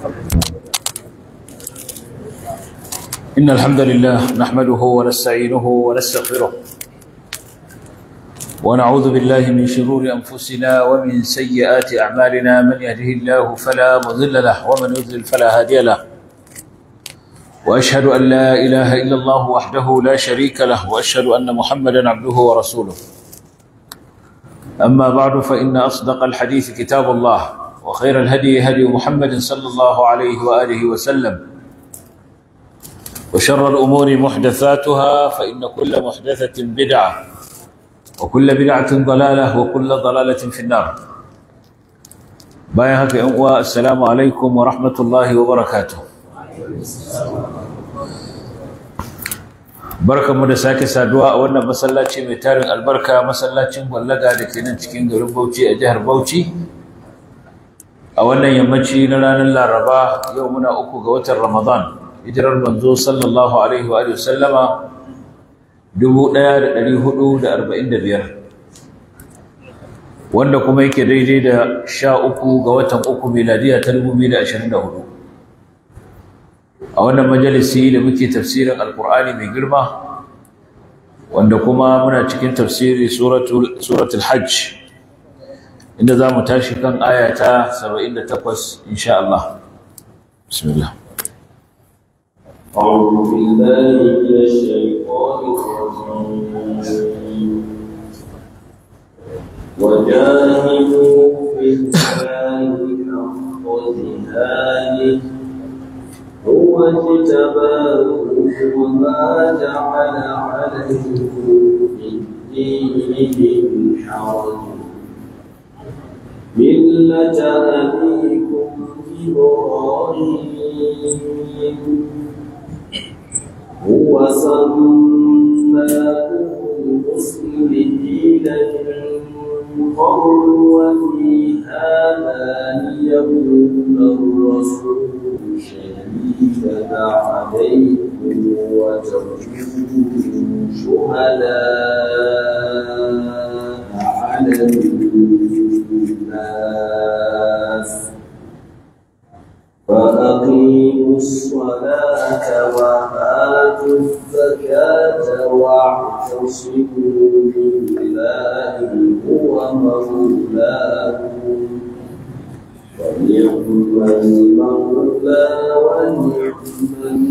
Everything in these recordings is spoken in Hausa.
إن الحمد لله نحمده ونستعينه ونستغفره ونعوذ بالله من شرور أنفسنا ومن سيئات أعمالنا من يهده الله فلا مضل له ومن يضلل فلا هادي له وأشهد أن لا إله إلا الله وحده لا شريك له وأشهد أن محمدا عبده ورسوله أما بعد فإن أصدق الحديث كتاب الله وخير الهدي هدي محمد صلى الله عليه وآله وسلم وشر الأمور محدثاتها فإن كل محدثة بدعة وكل بدعة ضلالة وكل ضلالة في النار بايهك السلام عليكم ورحمة الله وبركاته barkanmu da sake saduwa a wannan masallaci mai tarin albarka masallacin gwallaga da ke nan cikin garin Bauchi a jihar Bauchi a wannan yammaci na ranar Laraba yau muna uku ga watan Ramadan hijirar manzo sallallahu alaihi wa sallama 1445 wanda kuma yake daidai da sha uku ga watan uku miladiya ta 2024 a wannan majalisi da muke tafsirin alkur'ani mai girma wanda kuma muna cikin tafsiri suratul hajj inda za mu tashi kan aya ta 78 insha Allah bismillah أعوذ بالله من الشيطان الرجيم وجاهدوا في الله حق جهاده هو اجتباكم وما جعل عليكم في الدين من حرج ملة أبيكم إبراهيم هو سماكم المسلمين من قبل وفي هذا ليكون الرسول شهيدا عليكم وتكونوا شهداء على الناس فأقيموا الصلاة وآتوا الزكاة واعتصموا بالله هو مولاكم ونعم المولى ونعم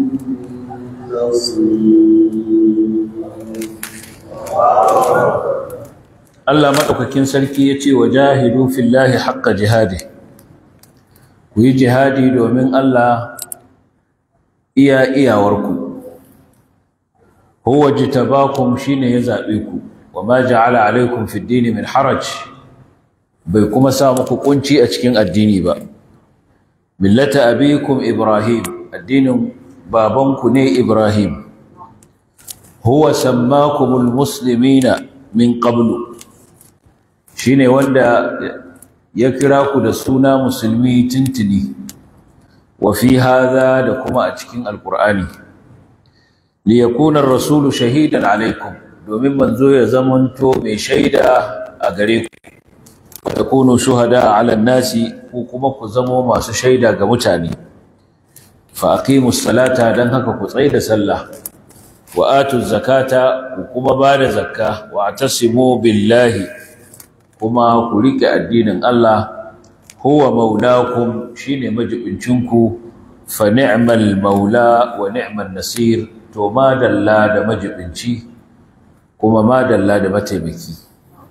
النصير Allah maɗaukakin sarki ya ce wa jahidu fillahi haƙƙa jihadi ku yi jihadi domin Allah iya iyawarku huwa jitabakum shine ya zaɓe ku wa ma ja'ala alaikum fid dini min haraj bai kuma sa muku kunci a cikin addini ba millata abikum ibrahim addinin babanku ne ibrahim huwa sammakumul muslimina min qablu shine wanda ya kira ku da suna musulmi tintini wa fi hadha da kuma a cikin alqur'ani li yakuna ar-rasulu shahidan alaikum domin manzo ya zamanto mai shaida a gare ku takunu shuhada ala nasi ku kuma ku zamo masu shaida ga mutane fa aqimus salata dan haka ku tsai da sallah wa atuz zakata ku kuma bada zakka wa atasimu billahi kuma ku rike addinin Allah huwa maulakum shine majibincinku fa ni'mal maula wa ni'man nasir to madalla da majibinci kuma madalla da mataimaki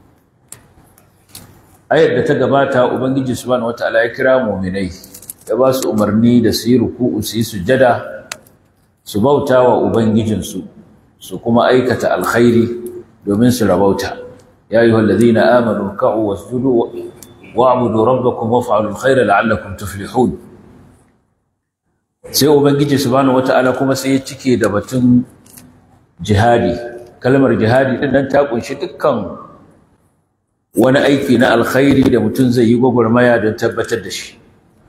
ayar da ta gabata ubangiji subhanahu wataala ya kira mu'minai ya ba su umarni da su yi ruku'u su yi sujada su bauta wa ubangijinsu su kuma aikata alkhairi domin su rabauta ya ayyuhal ladina amanu ka'u wasjudu wa'budu rabbakum waf'alul khaira la'allakum tuflihun sai ubangiji subhanahu wataala kuma sai ya cike da batun jihadi kalmar jihadi din nan ta kunshi dukkan wani aiki na alkhairi da mutum zai yi gwagwarmaya don tabbatar da shi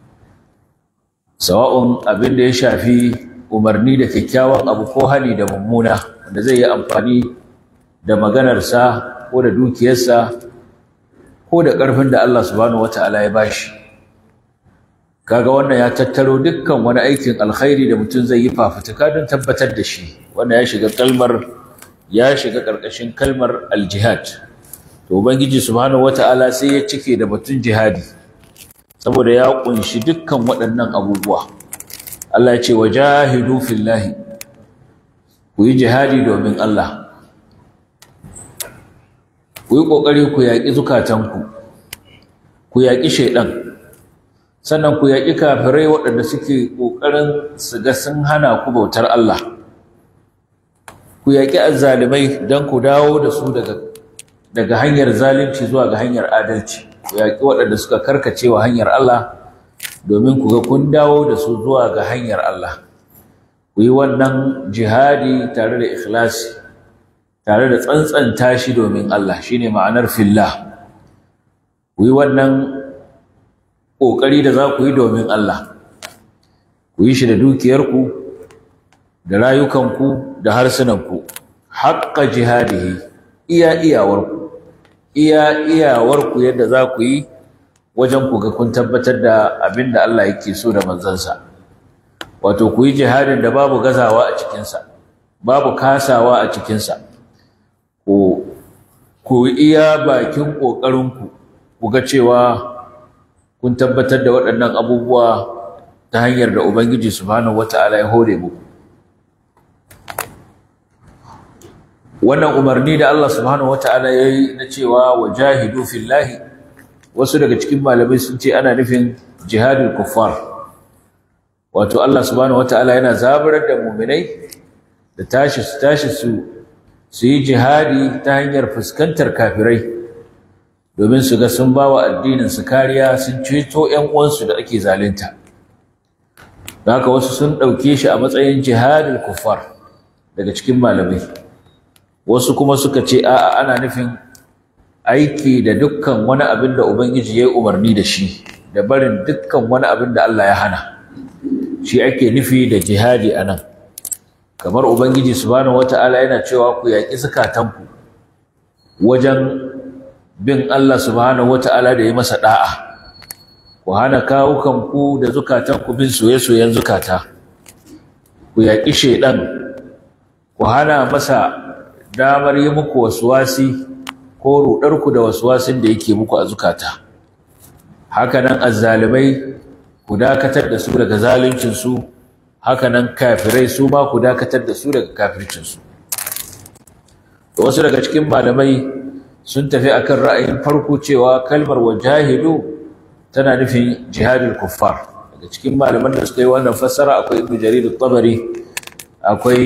sawa'un abin da ya shafi umarni da kyakkyawan abu ko hali da mummuna wanda zai yi amfani da maganarsa ko da dukiyarsa ko da ƙarfin da Allah subhanahu wata'ala ya bashi kaga wannan ya tattaro dukkan wani aikin alkhairi da mutum zai yi fafutuka don tabbatar da shi wannan ya shiga kalmar ya shiga ƙarƙashin kalmar aljihad to ubangiji subhanahu wata'ala sai ya cike da batun jihadi saboda ya kunshi dukkan waɗannan abubuwa Allah ya ce wajahidu fillahi ku yi jihadi domin Allah ku yi ƙoƙari ku yaƙi zukatanku ku yaƙi shaiɗan sannan ku yaƙi kafirai waɗanda suke ƙoƙarin su ga sun hana ku bautar Allah ku yaƙi azzalimai don ku dawo da su daga daga hanyar zalunci zuwa ga hanyar adalci ku yaƙi waɗanda suka karkace wa hanyar Allah domin ku ga kun dawo da su zuwa ga hanyar Allah ku yi wannan jihadi tare da ikhlasi tare da tsantsanta shi domin Allah shine ma'anar fillah ku yi wannan ƙoƙari da za ku yi domin Allah ku yi shi da dukiyarku da rayukanku da harsunanku haƙƙa jihadihi iya iyawarku iya iyawarku yadda za ku yi wajen ku ga kun tabbatar da abin da Allah yake so da manzansa wato ku yi jihadin da babu gazawa a cikinsa babu kasawa a cikinsa ku ku iya bakin ƙoƙarinku ku ga cewa kun tabbatar da waɗannan abubuwa ta hanyar da Ubangiji subhanahu wata'ala ya hore muku wannan umarni da Allah subhanahu wata'ala ya yi na cewa wajahidu fillahi wasu daga cikin malamai sun ce ana nufin jihadul kuffar wato Allah subhanahu wata'ala yana zaburar da muminai da tashi su tashi su su yi jihadi ta hanyar fuskantar kafirai domin su ga sun ba wa addinin su kariya sun ceto ƴan uwansu da ake zalunta haka wasu sun ɗauke shi a matsayin jihadul kuffar daga cikin malamai wasu kuma suka ce a'a ana nufin aiki da dukkan wani abin da ubangiji ya yi umarni da shi da barin dukkan wani abin da Allah ya hana shi ake nufi da jihadi a nan kamar ubangiji subhanahu wata'ala yana cewa ku yaƙi zukatanku wajen bin Allah subhanahu wata'ala da ya masa da'a ku hana kawukanku da zukatanku bin soye-soyen zukata ku yaƙi shaidan ku hana masa damar yi muku wasuwasi ko ruɗarku da wasuwasin da yake muku a zukata hakanan azzalimai ku dakatar da su daga zaluncinsu hakanan kafirai su ma ku dakatar da su daga kafircinsu wasu daga cikin malamai sun tafi akan ra'ayin farko cewa kalmar wajahidu tana nufin jihadul kuffar daga cikin malaman da suka yi wannan fassara akwai ibnu jarir at-tabari akwai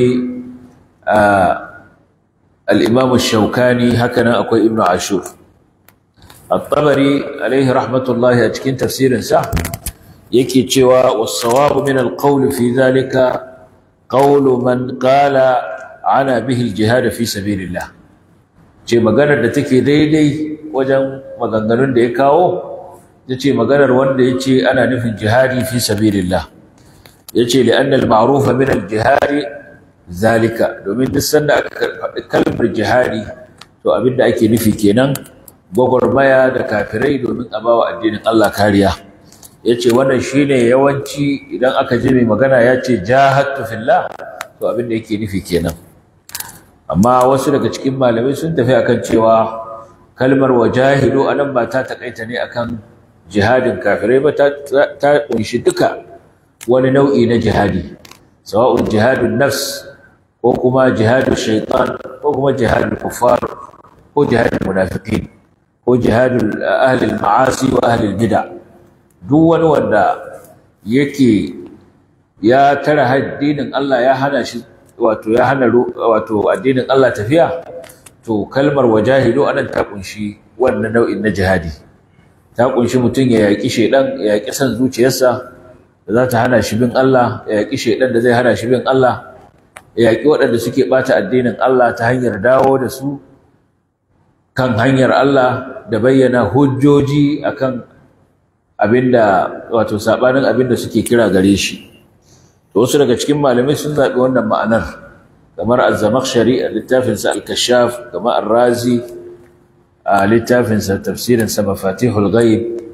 al-imam ash-shawkani hakanan akwai ibnu ashur at-tabari alaihi rahmatullahi a cikin tafsirin sa yake cewa was-sawabu min al-qawl fi dhalika qawlu man qala ana bihi al-jihad fi sabilillah ce maganar da take daidai wajen maganganun da ya kawo ya ce maganar wanda ya ce ana nufin jihadi fi sabilillah ya ce li'annal ma'rufa min al-jihadi zalika domin duk sanda aka faɗi kalmar jihadi to abin da ake nufi kenan gwagwarmaya da kafirai domin a bawa addinin Allah kariya ya ce wannan shine yawanci idan aka ji mai magana ya ce jahadtu fillah to abin da yake nufi kenan amma wasu daga cikin malamai sun tafi akan cewa kalmar wajahidu anan ba ta takaita ne akan jihadin kafirai ba ta ta kunshi duka wani nau'i na jihadi sawa'un jihadun nafs ko kuma jihadun shaitan ko kuma jihadun kuffar ko jihadun munafiqin ko jihadun ahli ma'asi wa ahli bid'a duk wani wanda yake ya tara addinin Allah ya hana shi wato ya hana wato addinin Allah tafiya to kalmar wajahidu anan ta kunshi wannan nau'in na jihadi ta kunshi mutum ya yaki shedan ya yaki san zuciyarsa da za ta hana shi bin Allah ya yaki shedan da zai hana shi bin Allah ya yaki waɗanda suke bata addinin Allah ta hanyar dawo da su kan hanyar Allah da bayyana hujjoji akan abinda wato sabanin abinda suke kira gare shi to wasu daga cikin malamai sun zaɓi wannan ma'anar kamar az-zamakhshari a littafinsa al-kashaf kamar ar-razi a littafinsa tafsirinsa mafatihul ghaib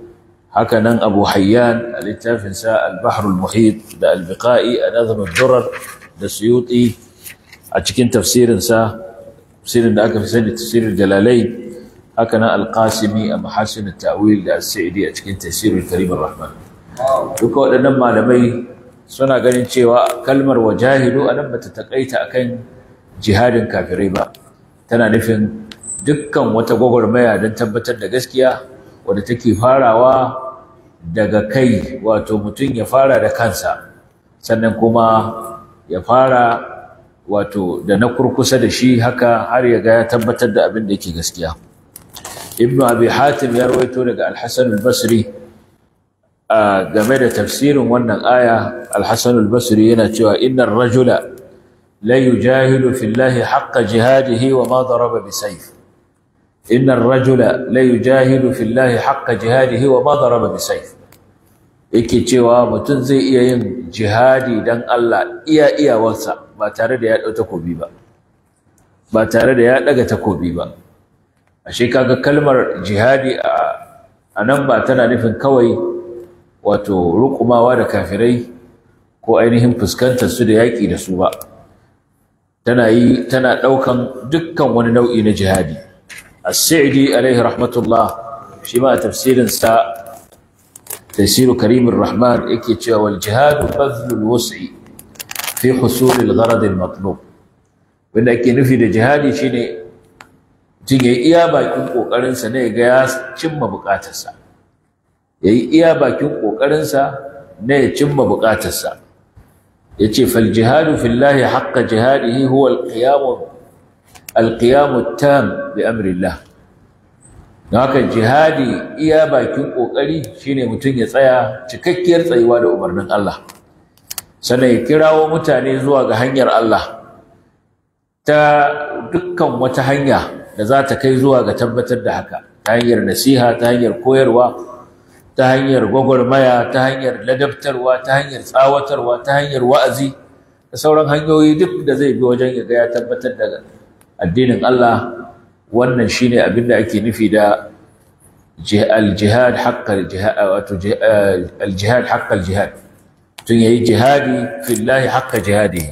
haka nan abu hayyan a littafinsa al-bahrul muhit da al-biqa'i a nazamin durar da suyuti a cikin tafsirinsa tafsirin da aka fi sani tafsirin jalalai haka nan al-qasimi a mahasin ta'wil da as-sa'idi a cikin tafsirin karim rahman duka waɗannan malamai suna ganin cewa kalmar wajahidu anan bata takaita akan jihadin kafirai ba tana nufin dukkan wata gwagwarmaya don tabbatar da gaskiya wadda take farawa daga kai wato mutum ya fara da kansa sannan kuma ya fara wato da na kurkusa da shi haka har ya ga ya tabbatar da abin da yake gaskiya ibnu abi hatim ya rawaito daga al-hasan al-basri game da tafsirin wannan aya al-hasan al-basri yana cewa innar rajula la yujahidu fillahi haqqa jihadihi wa ma daraba bisayf innar rajula la yujahidu fillahi haqqa jihadihi wa ma daraba bisayf yake cewa mutum zai iya yin jihadi dan Allah iya iyawarsa ba tare da ya dau takobi ba ba tare da ya daga takobi ba ashe kaga kalmar jihadi a nan ba tana nufin kawai wato rukumawa da kafirai ko ainihin fuskantar su da yaƙi da su ba tana yi tana ɗaukan dukkan wani nau'i na jihadi as-sa'di alaihi rahmatullah shi ma tafsirin sa tafsiru karimur rahman yake cewa wal jihadu bazlul wus'i fi husul al-gharad al-matlub wanda ake nufi da jihadi shine mutum ya yi iya bakin ƙoƙarinsa ne ga ya cimma buƙatarsa ya yi iya bakin ƙoƙarinsa na ya cimma buƙatarsa ya ce faljihadu fillahi haƙƙa jihadihi huwa alƙiyamu tam bi amrillah don haka jihadi iya bakin ƙoƙari shine mutum ya tsaya cikakkiyar tsayuwa da umarnin Allah sannan ya kirawo mutane zuwa ga hanyar Allah ta dukkan wata hanya da za ta kai zuwa ga tabbatar da haka ta hanyar nasiha ta hanyar koyarwa ta hanyar gwagwarmaya ta hanyar ladabtarwa ta hanyar tsawatarwa ta hanyar wa'azi da sauran hanyoyi duk da zai bi wajen ya ga ya tabbatar da addinin Allah wannan shine abin da ake nufi da al-jihad haqqal jihad wato al-jihad haqqal jihad tun yayi jihadi fillahi haqqa jihadihi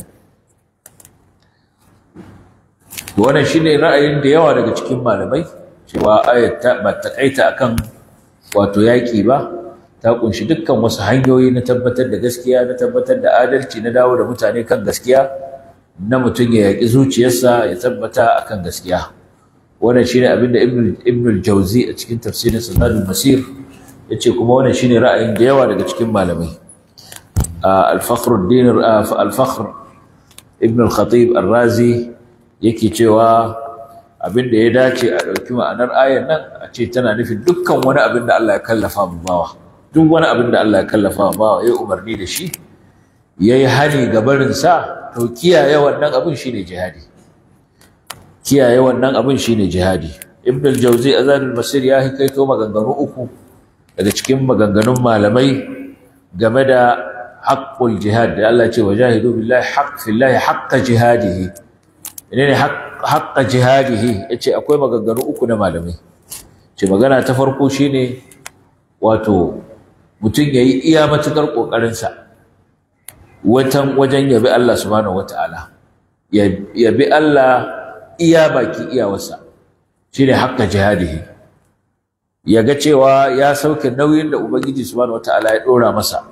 wannan shine ra'ayin da yawa daga cikin malamai cewa ayat ta ba ta kaita akan wato yaki ba ta kunshi dukkan wasu hanyoyi na tabbatar da gaskiya na tabbatar da adalci na dawo da mutane kan gaskiya na mutum ya yaki zuciyarsa ya tabbata akan gaskiya wannan shine abin da ibn ibn al-jawzi a cikin tafsirin sanadul masir yace kuma wannan shine ra'ayin da yawa daga cikin malamai al-fakhruddin al-fakhr ibn al-khatib ar-razi yake cewa abin da ya dace a ɗauki ma'anar ayar nan a ce tana nufin dukkan wani abin da Allah ya kallafa mu bawa duk wani abin da Allah ya kallafa mu bawa ya umarni da shi ya yi hani ga barin sa to kiyaye wannan abin shine jihadi kiyaye wannan abin shine jihadi ibn al-jawzi azadul masir ya hikaito maganganu uku daga cikin maganganun malamai game da haqqul jihad da Allah ya ce wajahidu billahi haqq fillahi haqqa jihadihi ne haƙƙa jihadihi ya ce akwai maganganu uku na malamai ce magana ta farko shine wato mutum ya yi iya matuƙar ƙoƙarinsa wajen yabi Allah subhanahu wata'ala yabi Allah iya baki iyawarsa shine haƙƙa jihadihi ya ga cewa ya sauke nauyin da Ubangiji subhanahu wata'ala ya ɗora masa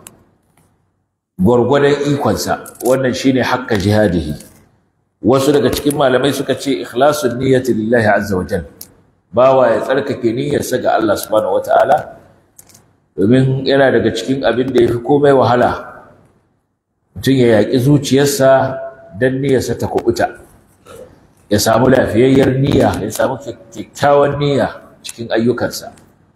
gwargwadon ikonsa wannan shine haƙƙa jihadihi wasu daga cikin malamai suka ce ikhlasun niyyati lillahi azza wajal bawa ya tsarkake niyyarsa ga Allah subhanahu wataala domin yana daga cikin abin da yafi komai wahala mutum ya yaƙi zuciyarsa dan niyyarsa ta kubuta ya samu lafiyayyar niyya ya samu kyakkyawan niyya cikin ayyukansa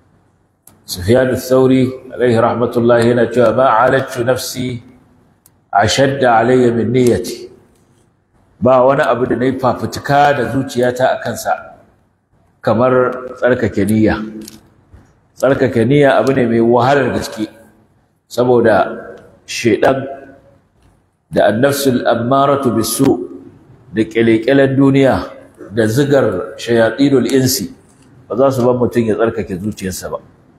Sufyan al-Thawri alaihi rahmatullah yana cewa ma alatu nafsi ashadda alayya min niyyati ba wani abu da na yi fafutuka da zuciyata a kansa kamar tsarkake niyya tsarkake niyya abu ne mai wahalar gaske saboda shaidan da annafsul ammaratu bisu da kyalekyalen duniya da zigar shayatinul insi ba za su ban mutum ya tsarkake zuciyarsa ba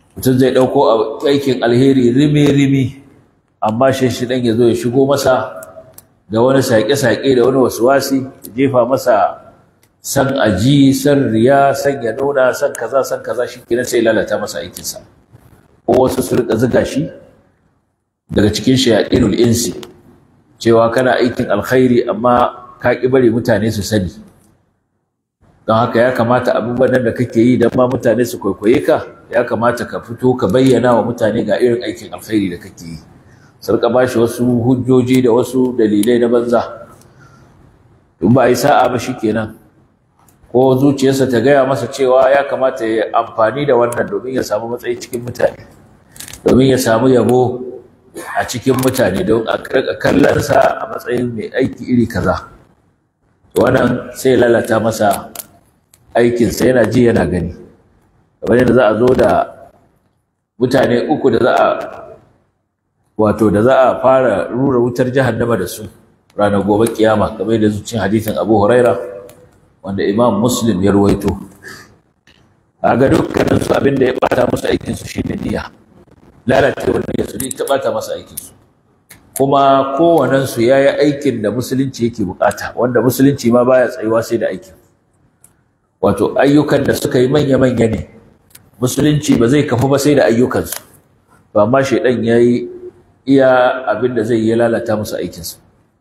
mutum zai ɗauko aikin alheri rimi-rimi amma shi shi ɗan ya zo ya shigo masa da wani saƙe-saƙe da wani wasuwasi ya jefa masa san aji san riya san ya nuna san kaza san kaza shi kenan sai lalata masa aikinsa ko wasu su rika zuga shi daga cikin shayaɗinul insi cewa kana aikin alkhairi amma ka ƙi bari mutane su sani don haka ya kamata abubuwan nan da kake yi don ma mutane su kwaikwaye ka ya kamata ka fito ka bayyana wa mutane ga irin aikin alkhairi da kake yi su rika ba shi wasu hujjoji da wasu dalilai na banza in ba a yi sa'a ba shi kenan ko zuciyarsa ta gaya masa cewa ya kamata ya amfani da wannan domin ya samu matsayi cikin mutane domin ya samu yabo a cikin mutane don a kallonsa a matsayin mai aiki iri kaza wannan sai lalata masa aikinsa yana ji yana gani kamar yadda za a zo da mutane uku da za a wato da za a fara rura wutar jahannama da su ranar gobe kiyama kamar yadda zuciyar hadisin abu huraira wanda imam muslim ya ruwaito a ga dukkanin su abin da ya bata musu aikinsu shine niyya lalacewar niyya su ne ta bata masa aikinsu kuma kowanensu ya yi aikin da musulunci yake bukata wanda musulunci ma baya tsayuwa sai da aikin wato ayyukan da suka yi manya-manya ne musulunci ba zai kafu ba sai da ayyukansu ba amma shaidan ya yi iya abin da zai yi lalata musu aikinsu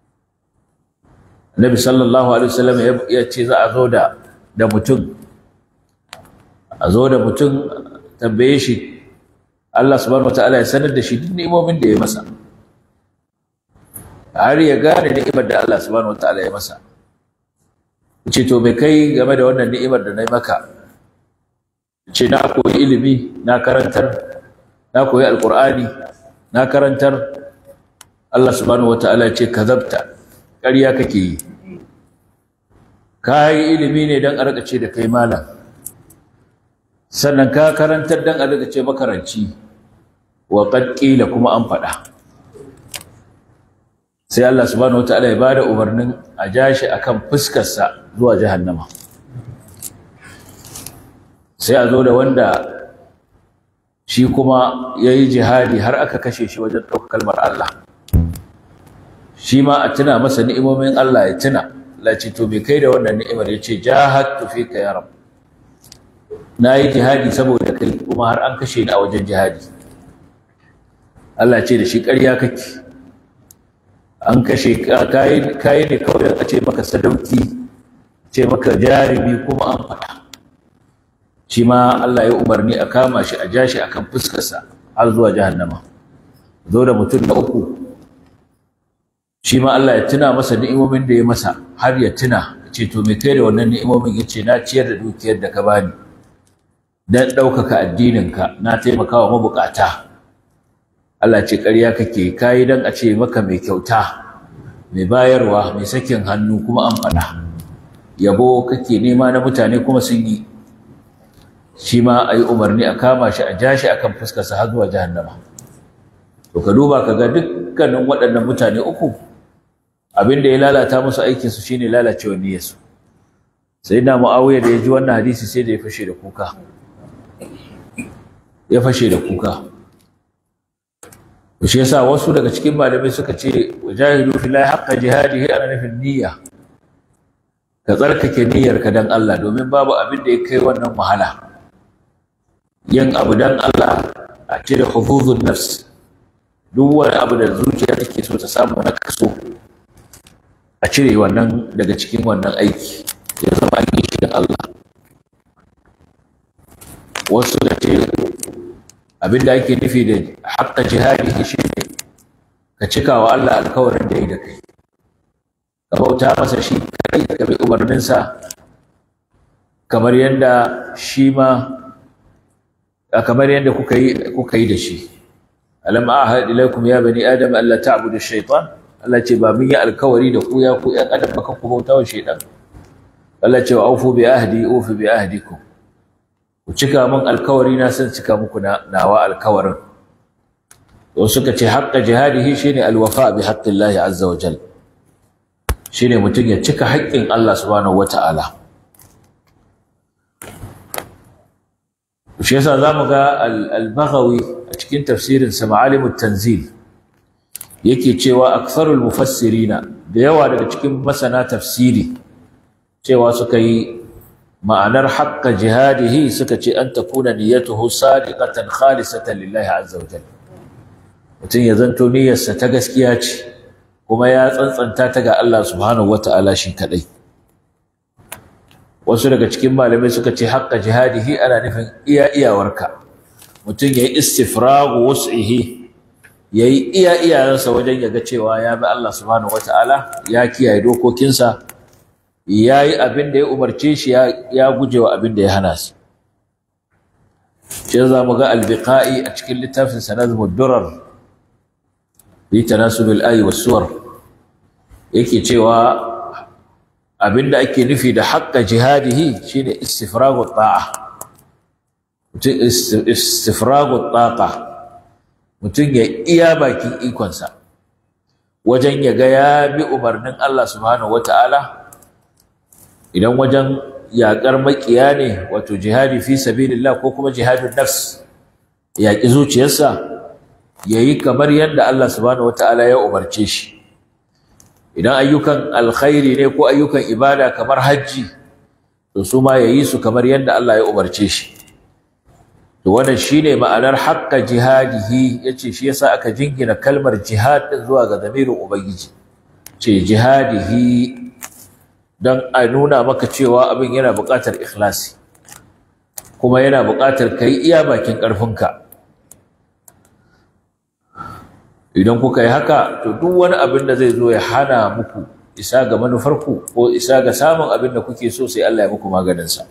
Nabi sallallahu alaihi wasallam ya ce za a zo da da mutum a zo da mutum tambaye shi Allah subhanahu wataala ya sanar da shi duk ni'imomin da ya masa har ya gane ni'imar da Allah subhanahu wataala ya masa ce to bai kai game da wannan ni'imar da na yi maka ce na koyi ilimi na karantar na koyi alqur'ani na karantar Allah subhanahu wataala ya ce kazabta ƙarya kake yi ka yi ilimi ne don a rika ce da kai malam sannan ka karantar don a rika ce makaranci wa qad qila kuma an faɗa sai Allah subhanahu wataala ya bada umarnin a jashi akan fuskarsa zuwa jahannama sai a zo da wanda shi kuma ya yi jihadi har aka kashe shi wajen ɗaukar kalmar Allah shi ma a tuna masa ni'imomin Allah ya tuna la ce to bai kai da wannan ni'imar ya ce jahadtu fika ya rab na yi jihadi saboda kai kuma har an kashe ni a wajen jihadi Allah ce da shi ƙarya kake an kashe kayi ne kawai a ce maka sadauki ce maka jarumi kuma an faɗa shi ma Allah ya umarni a kama shi a ja shi akan fuskarsa har zuwa jahannama zo da mutum na uku shi ma Allah ya tuna masa ni'imomin da ya masa har ya tuna ce to me kai da wannan ni'imomin ya ce na ciyar da dukiyar da ka bani dan ɗaukaka addininka na taimakawa mabukata Allah ce ƙarya kake kayi dan a ce maka mai kyauta mai bayarwa mai sakin hannu kuma an faɗa yabo kake nema na mutane kuma sun yi shi ma a yi umarni a kama shi a ja shi a kan fuskarsa har zuwa jahannama to ka duba ka ga dukkanin waɗannan mutane uku abin da ya lalata musu aikinsu shine lalacewar niyyarsu sai na mu'awiya da ya ji wannan hadisi sai da ya fashe da kuka ya fashe da kuka shi yasa wasu daga cikin malamai suka ce wajahidu fillahi haqqa jihadihi ana nufin niyya ka tsarkake niyyarka dan Allah domin babu abin da ya kai wannan wahala yin abu dan Allah a cire hufuzun nafs duk wani abu da zuciya take so ta samu na kaso a cire wannan daga cikin wannan aiki ya zama an yi shi dan Allah wasu da ce abin da ake nufi da haƙƙa jihadi shi ne ka cika wa Allah alkawarin da ya da kai ka bauta masa shi kai ka bi umarninsa kamar yadda shi ma kamar yadda kuka yi kuka yi da shi alam ahad ilaikum ya bani adam alla ta'budu ash-shaytan Allah ce ba mun yi alkawari da ku ya ku ƴan adam ba ku bauta wa shaytan Allah ce wa aufu bi ahdi ufi bi ahdikum ku cika min alkawari na san cika muku na nawa alkawarin to suka ce haqqa jihadihi shine alwafa bi haqqillahi azza wa jalla shine mutum ya cika haƙƙin Allah subhanahu wata'ala shi yasa zamu ga al-Baghawi a cikin tafsirin sa Ma'alimut Tanzil yake cewa aktharul mufassirina da yawa daga cikin masana tafsiri cewa suka yi ma'anar haqqa jihadihi suka ce an takuna niyyatuhu sadiqatan khalisatan lillahi azza wa jalla mutum ya zanto niyyarsa ta gaskiya ce kuma ya tsantsanta ta ga Allah subhanahu wata'ala shi kadai wasu daga cikin malamai suka ce haqqa jihadihi ana nufin iya iyawarka mutum yayi istifragu wus'ihi yayi iya iyayensa wajen ya ga cewa ya bi Allah subhanahu wata'ala ya kiyaye dokokinsa ya yi abin da ya umarce shi ya guje wa abin da ya hana su shi za mu ga albiqa'i a cikin littafin sanazmud durar bi tanasubil ayi was suwar yake cewa abin da ake nufi da haqqa jihadihi shine istifragu ta'a mutum istifragu taqa mutum ya iya bakin ikonsa wajen ya ga ya bi umarnin Allah subhanahu wata'ala idan wajen yaƙar maƙiya ne wato jihadi fi sabilillah ko kuma jihadun nafs yaƙi zuciyarsa yayi kamar yadda Allah subhanahu wataala ya umarce shi idan ayyukan alkhairi ne ko ayyukan ibada kamar hajji to su ma yayi su kamar yadda Allah ya umarce shi to wannan shine ma'anar haqqa jihadihi yace shi yasa aka jingina kalmar jihad din zuwa ga zamirin ubangiji ce jihadihi don a nuna maka cewa abin yana buƙatar ikhlasi kuma yana buƙatar ka yi iya bakin ƙarfinka idan kuka yi haka to duk wani abin da zai zo ya hana muku isa ga manufarku ko isa ga samun abin da kuke so sai Allah ya muku maganinsa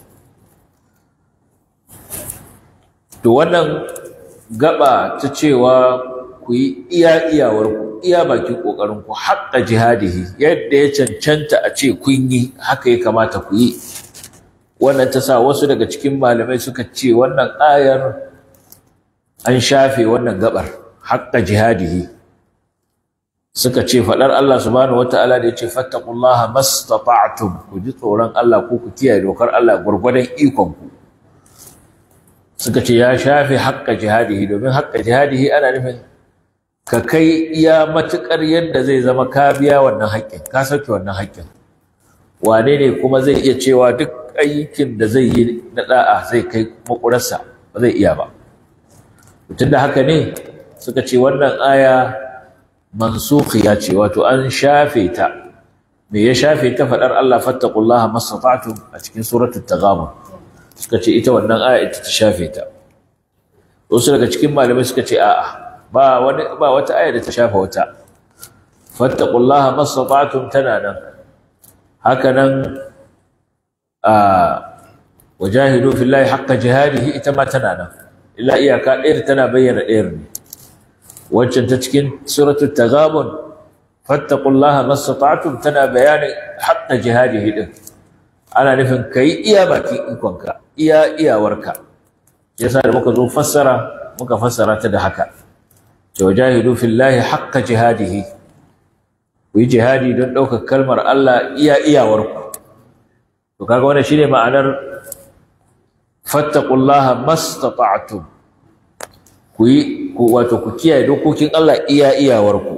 to wannan gaba ta cewa ku yi iya iyawarku iya bakin ƙoƙarinku haƙƙa jihadihi yadda ya cancanta a ce kun yi haka ya kamata ku yi wannan ta sa wasu daga cikin malamai suka ce wannan ayar an shafe wannan gabar haƙƙa jihadihi suka ce faɗar Allah subhanahu wata'ala da ya ce fattaqullaha mastata'tum ku ji tsoron Allah ko ku kiyaye dokar Allah gwargwadon ikonku suka ce ya shafe haƙƙa jihadihi domin haƙƙa jihadihi ana nufin ka kai iya matuƙar yadda zai zama ka biya wannan haƙƙin ka sauke wannan haƙƙin wane ne kuma zai iya cewa duk aikin da zai yi na da'a zai kai makurarsa ba zai iya ba tun da haka ne suka ce wannan aya mansukhiya ce wato an shafe ta me ya shafe ta faɗar Allah fattaqullaha mastata'tum a cikin suratul taghabun suka ce ita wannan aya ita ta shafe ta wasu daga cikin malamai suka ce a'a ba wani ba wata aya da ta shafa wata fattaqullaha mastata'tum tana nan haka nan a wajahidu fillahi haqqa jihadihi ita ma tana nan illa iyaka ɗayar tana bayyana ɗayar ne waccan ta cikin suratul taghabun fattaqullaha mastata'tum tana bayanin haqqa jihadihi din ana nufin kai iya bakin ikonka iya iyawarka yasa da muka zo fassara muka fassara ta da haka wajahidu fillahi haqqa jihadihi ku yi jihadi don ɗaukar kalmar Allah iya iyawarku to kaga wannan shine ma'anar fattaqullaha mastata'tum ku yi ku wato ku kiyaye dokokin Allah iya iyawarku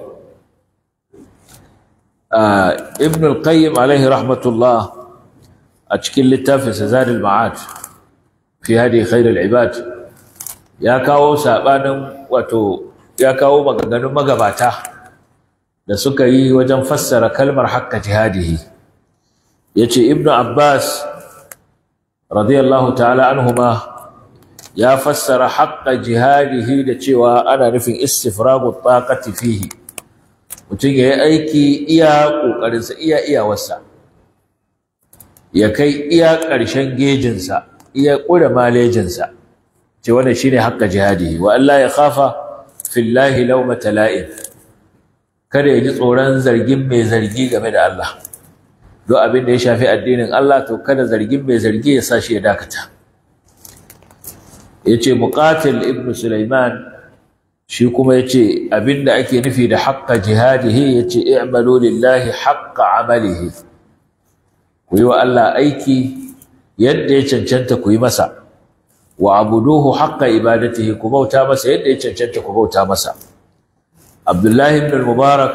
ibn al-qayyim alaihi rahmatullah a cikin littafin zadul ma'ad fi hadi khairul ibad ya kawo sabanin wato ya kawo maganganun magabata da suka yi wajen fassara kalmar haqqa jihadihi yace ibnu abbas radiyallahu ta'ala anhuma ya fassara haqqa jihadihi da cewa ana nufin istifragu taqati fihi mutum yayi aiki iya kokarin sa iya iyawarsa ya kai iya ƙarshen gejinsa iya ƙure malejinsa ce wannan shine haqqa jihadihi wa Allah ya khafa fillahi lawmata la'im kada ya ji tsoron zargin mai zargi game da Allah duk abin da ya shafi addinin Allah to kada zargin mai zargi ya sa shi ya dakata yace muqatil ibn sulaiman shi kuma yace abin da ake nufi da haqqa jihadihi yace i'malu lillahi haqqa amalihi ku yi wa Allah aiki yadda ya cancanta ku yi masa wa abuduhu haqqa ibadatihi ku bauta masa yadda ya cancanta ku bauta masa Abdullahi ibn al-Mubarak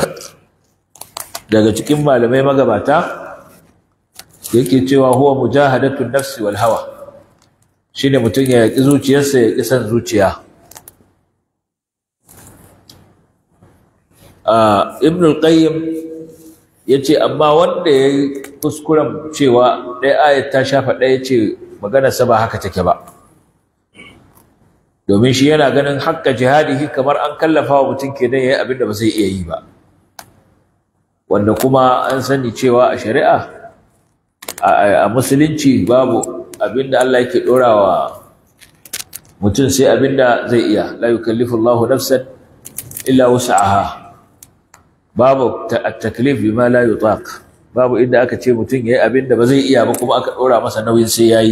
daga cikin malamai magabata yake cewa huwa mujahadatu nafsi wal hawa shine mutum ya yaki zuciyarsa ya ki san zuciya ibn al-qayyim yace amma wanda yayi kuskuren cewa ɗaya ayat ta shafa ɗaya ce maganar sa ba haka take ba domin shi yana ganin haƙƙa jihadihi kamar an kallafa wa mutum kenan yayi abin da ba zai iya yi ba wanda kuma an sani cewa a shari'a a musulunci babu abinda Allah yake ɗorawa mutum sai abinda zai iya la yukallifu Allahu nafsan illa wus'aha babu at-taklif bima la yutaq babu inda aka ce mutum yayi abinda ba zai iya ba kuma aka ɗora masa nauyin sai yayi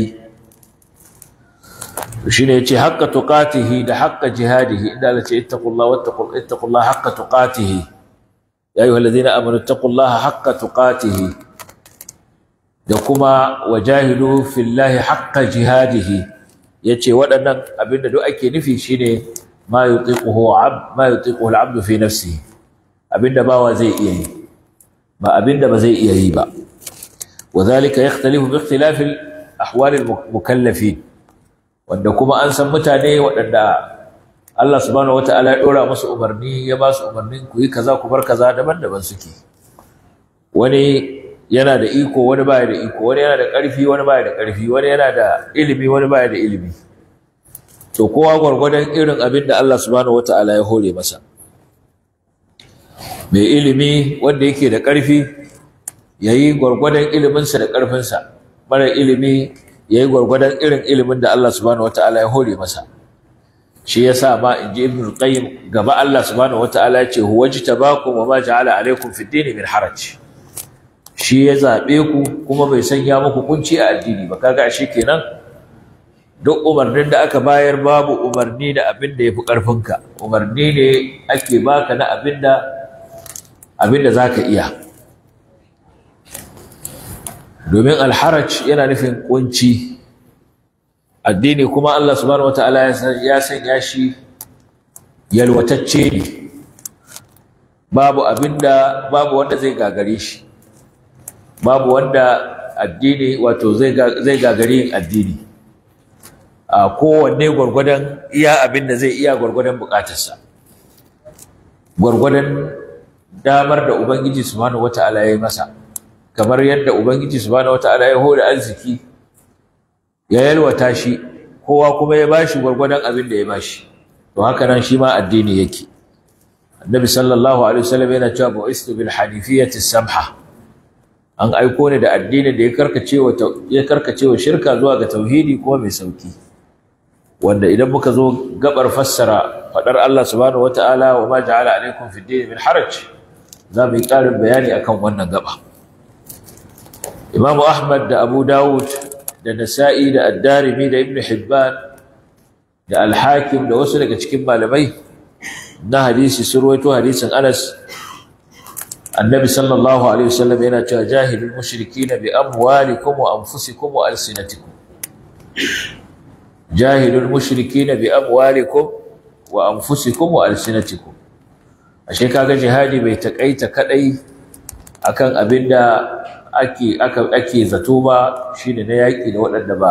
shine yace haqqa tuqatihi da haqqa jihadihi inda Allah ce ittaqullaha wattaqul ittaqullaha haqqa tuqatihi ya ayyuhal ladina amanu ittaqullaha haqqa tuqatihi da kuma wajahidu fillahi haqqa jihadihi yace waɗannan abinda duk ake nufi shine ma yutiquhu ab ma yutiquhu al-abd fi nafsihi abinda bawa zai iya yi ba abinda ba zai iya yi ba wadhalika yakhtalifu bi ikhtilafi al-ahwal al-mukallafin wanda kuma an san mutane waɗanda Allah subhanahu wataala ya dora musu umarni ya ba su umarnin ku yi kaza ku bar kaza daban-daban suke wani yana da iko wani baya da iko wani yana da ƙarfi wani baya da ƙarfi wani yana da ilimi wani baya da ilimi to kowa gwargwadon irin abin da Allah subhanahu wataala ya hore masa mai ilimi wanda yake da ƙarfi yayi gwargwadon iliminsa da ƙarfinsa mara ilimi yayi gwargwadon irin ilimin da Allah subhanahu wataala ya hore masa shi yasa ma inji ibn qayyim gaba Allah subhanahu wataala ya ce huwajtabakum wa ma ja'ala alaykum fid din min haraj shi ya zaɓe ku kuma bai sanya muku kunci a addini ba kaga ashe kenan duk umarnin da aka bayar babu umarni da abin da yafi ƙarfinka umarni ne ake baka na abin da abin da zaka iya domin alharaj yana nufin kunci addini kuma Allah subhanahu wataala ya sanya shi yalwatacce ne babu abinda babu wanda zai gagare shi babu wanda addini wato zai gagari yin addini a kowanne gwargwadon iya abin da zai iya gwargwadon bukatarsa gwargwadon damar da ubangiji subhanahu wata'ala ya yi masa kamar yadda ubangiji subhanahu wata'ala ya hore arziki ya yalwata shi kowa kuma ya bashi gwargwadon abin da ya bashi to haka nan shi ma addini yake annabi sallallahu alaihi wasallam yana cewa bu'istu bil hanifiyati samha an aiko ne da addinin da ya karkace wa ya karkace wa shirka zuwa ga tauhidi kuma mai sauki wanda idan muka zo gabar fassara fadar Allah subhanahu wataala wa ma ja'ala alaikum fid din min haraj za mu yi karin bayani akan wannan gaba Imam Ahmad da Abu Dawud da Nasa'i da Ad-Darimi da Ibn Hibban da Al-Hakim da wasu daga cikin malamai na hadisi sun rawaito hadisin Anas annabi sallallahu alaihi wasallam yana cewa jahilul mushrikina bi amwalikum wa anfusikum wa alsinatikum jahilul mushrikina bi amwalikum wa anfusikum wa alsinatikum ashe kaga jihadi bai takaita kadai akan abinda ake aka ake zato ba shine na yaki da waɗanda ba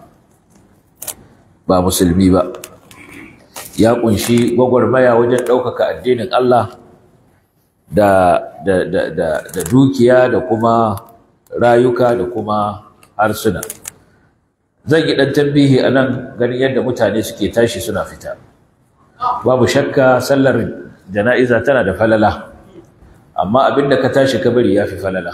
ba musulmi ba ya kunshi gwagwarmaya wajen ɗaukaka addinin Allah da, da, da, da, da dukiya da kuma rayuka da kuma harsuna zan yi ɗan tambihi a nan ganin yadda mutane suke tashi suna fita babu shakka sallar jana'iza tana da falala amma abinda ka tashi kabari ya fi falala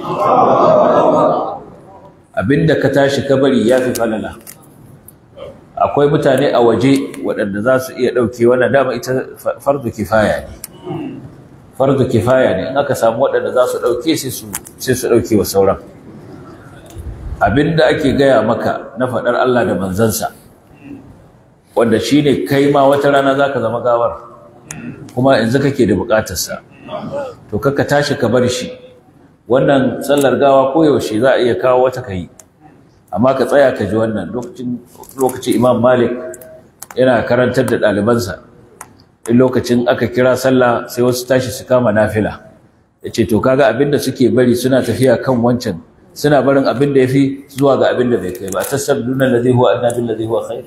abinda ka tashi kabari ya fi falala akwai mutane a waje waɗanda za su iya ɗauke wannan dama ita fardu kifaya ne fardu kifaya ne in aka samu waɗanda za su ɗauke sai su ɗauke wa sauran abinda ake gaya maka na faɗar Allah da manzansa wanda shi ne kai ma wata rana za ka zama gawar kuma yanzu kake da buƙatarsa to kaka tashi ka bar shi wannan sallar gawa koyaushe za a iya kawo wata ka yi amma ka tsaya ka ji wannan lokacin lokacin imam malik yana karantar da ɗalibansa in lokacin aka kira sallah sai wasu tashi su kama nafila ya ce to kaga abin da suke bari suna tafiya kan wancan suna barin abin da ya fi zuwa ga abin da bai kai ba a tasar dunan da zai huwa annabin da zai huwa khair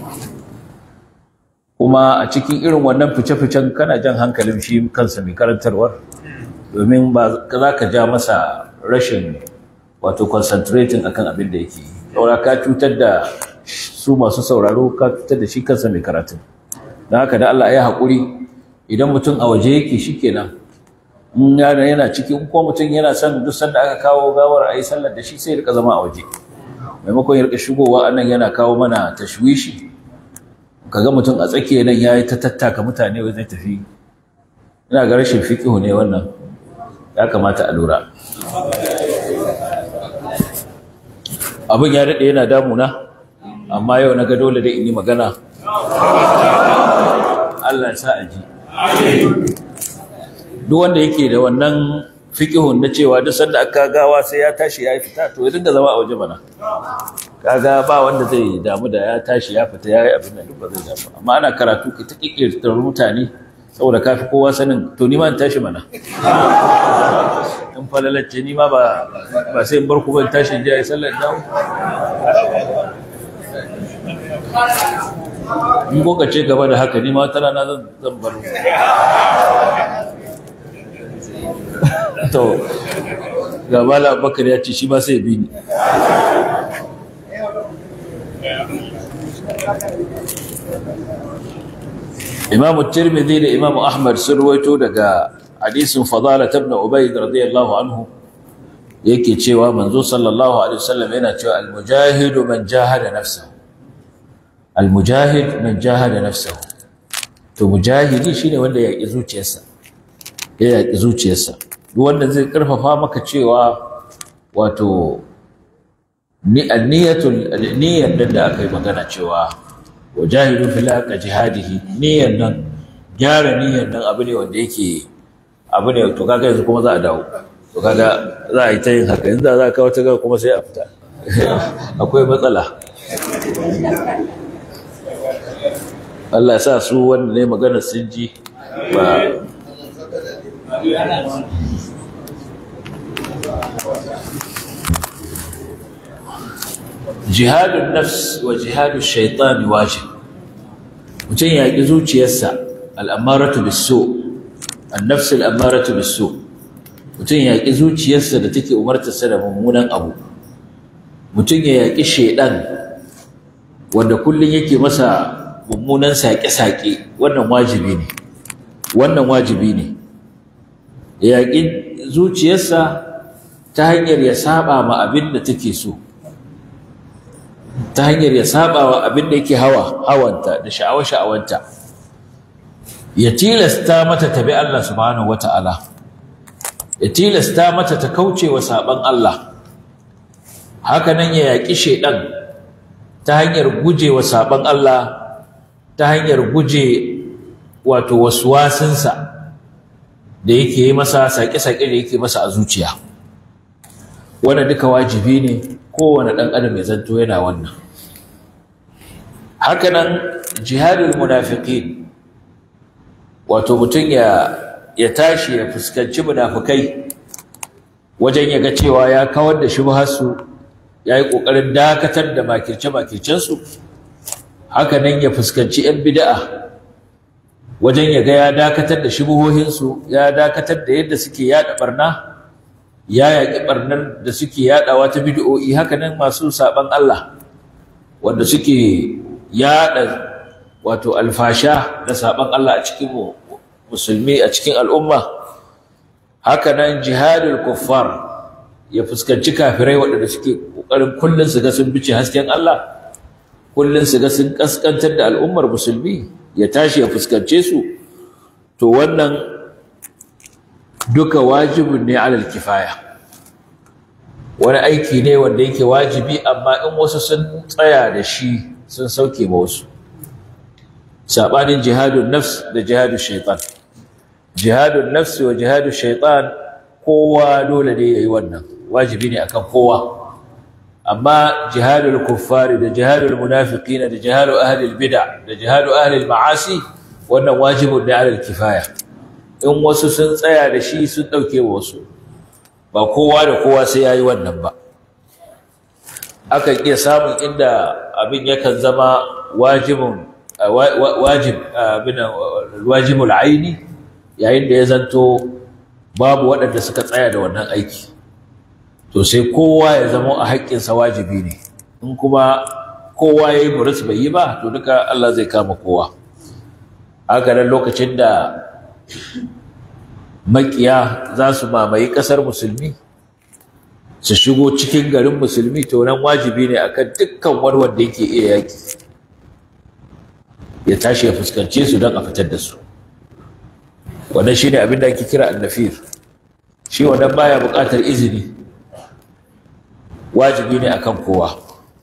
kuma a cikin irin wannan fice-ficen kana jan hankalin shi kansa mai karantarwar domin ba za ka ja masa rashin wato concentrating akan abin da yake saura ka cutar da su masu sauraro ka cutar da shi kansa mai karatun don haka da Allah ya haƙuri idan mutum a waje yake shi kenan in yana yana cikin ko mutum yana son duk sanda aka kawo gawar a yi sallar da shi sai ya rika zama a waje maimakon ya rika shigowa anan yana kawo mana tashwishi kaga mutum a tsakiya nan yayi ta tattaka mutane wai zai tafi ina ga rashin fiqihu ne wannan ya kamata a lura abin ya dade yana damuna amma yau na ga dole da in yi magana Allah ya sa a ji duk wanda yake da wannan fiqihun na cewa duk sanda aka gawa sai ya tashi ya fita to ya dinga zama a waje mana kaga ba wanda zai damu da ya tashi ya fita ya yi abin da duk ba zai damu amma ana karatu ka ta kikirtar mutane saboda kafi kowa sanin to ni ma in tashi mana in falalacce ni ma ba ba sai in bar ku ban tashi in je a yi sallar dawo in kuka ce gaba da haka ni ma wata rana zan zan bar to ga mala bakar ya ce shi ba sai bi ni imamu tirmidhi da imamu ahmad sun ruwaito daga hadisin fadala ibn ubayd radiyallahu anhu yake cewa manzo sallallahu alaihi wasallam yana cewa al-mujahidu man jahada nafsahu al-mujahid man jahada nafsahu to mujahidi shine wanda ya yaki zuciyarsa ya yaki zuciyarsa duk wanda zai karfafa maka cewa wato ni niyatul niyyar da aka yi magana cewa wajahidu fil haqq jihadihi niyyar nan gyara niyyar nan abu ne wanda yake abu ne to kaga yanzu kuma za a dawo to kaga za a yi ta yin haka yanzu za a kawo ta ga kuma sai a fita akwai matsala Allah ya sa su wanda ne magana sun ji ba jihadun nafs wa jihadun shaitan wajib mutum ya ƙi zuciyarsa al'amaratu biso annafs al'amaratu biso mutum ya ƙi zuciyarsa da take umartarsa da mummunan abu mutum ya yaƙi shaidan wanda kullum yake masa mummunan saƙe-saƙe wannan wajibi ne wannan wajibi ne ya yaƙi zuciyarsa ta hanyar ya saba ma abin da take so ta hanyar ya saba wa abin da yake hawa hawanta da sha'awa sha'awanta ya tilasta mata tabi Allah subhanahu wata'ala ya tilasta mata ta kauce wa saban Allah haka nan ya yaƙi shedan ta hanyar guje wa saban Allah ta hanyar guje wato waswasinsa da yake yi masa saƙe-saƙe da yake masa a zuciya wannan duka wajibi ne kowane ɗan adam ya zanto yana wannan hakanan jihadul munafiqin wato mutum ya ya tashi ya fuskanci munafikai wajen ya ga cewa ya kawar da shubharsu ya yi ƙoƙarin dakatar da makirce-makircensu hakanan ya fuskanci 'yan bida'a wajen ya ga ya dakatar da shubuhohinsu ya dakatar da yadda suke yada barna ya yaƙi ɓarnar da suke yaɗawa ta bidiyo'i haka nan masu saɓan Allah wanda suke yaɗa wato alfasha da saɓan Allah a cikin musulmi a cikin al'umma haka nan jihadul kuffar ya fuskanci kafirai waɗanda suke ƙoƙarin kullum su ga sun bice hasken Allah kullum su ga sun ƙasƙantar da al'ummar musulmi ya tashi ya fuskance su to wannan duka wajibin ne alal kifaya wani aiki ne wanda yake wajibi amma in wasu sun tsaya da shi sun sauke ma wasu sabanin jihadun nafs da jihadun shaitan jihadun nafs wa jihadun shaitan kowa dole ne yayi wannan wajibi ne akan kowa amma jihadul kuffari da jihadul munafiqina da jihadul ahlil bid'a da jihadul ahlil ma'asi wannan wajibun ne alal kifaya in wasu sun tsaya da shi sun dauke wasu ba kowa da kowa sai yayi wannan ba akan iya samun inda abin yakan zama wajibun wajib abin wajibul aini yayin da ya zanto babu waɗanda suka tsaya da wannan aiki to sai kowa ya zama a haƙƙinsa wajibi ne in kuma kowa ya yi muris bai yi ba to duka Allah zai kama kowa haka nan lokacin da makiya za su mamaye ƙasar musulmi su shigo cikin garin musulmi to nan wajibi ne akan dukkan wani wanda yake iya yaƙi ya tashi ya fuskance su don a fitar da su wannan shi ne abin da ake kira annafir shi wannan baya buƙatar izini wajibi ne akan kowa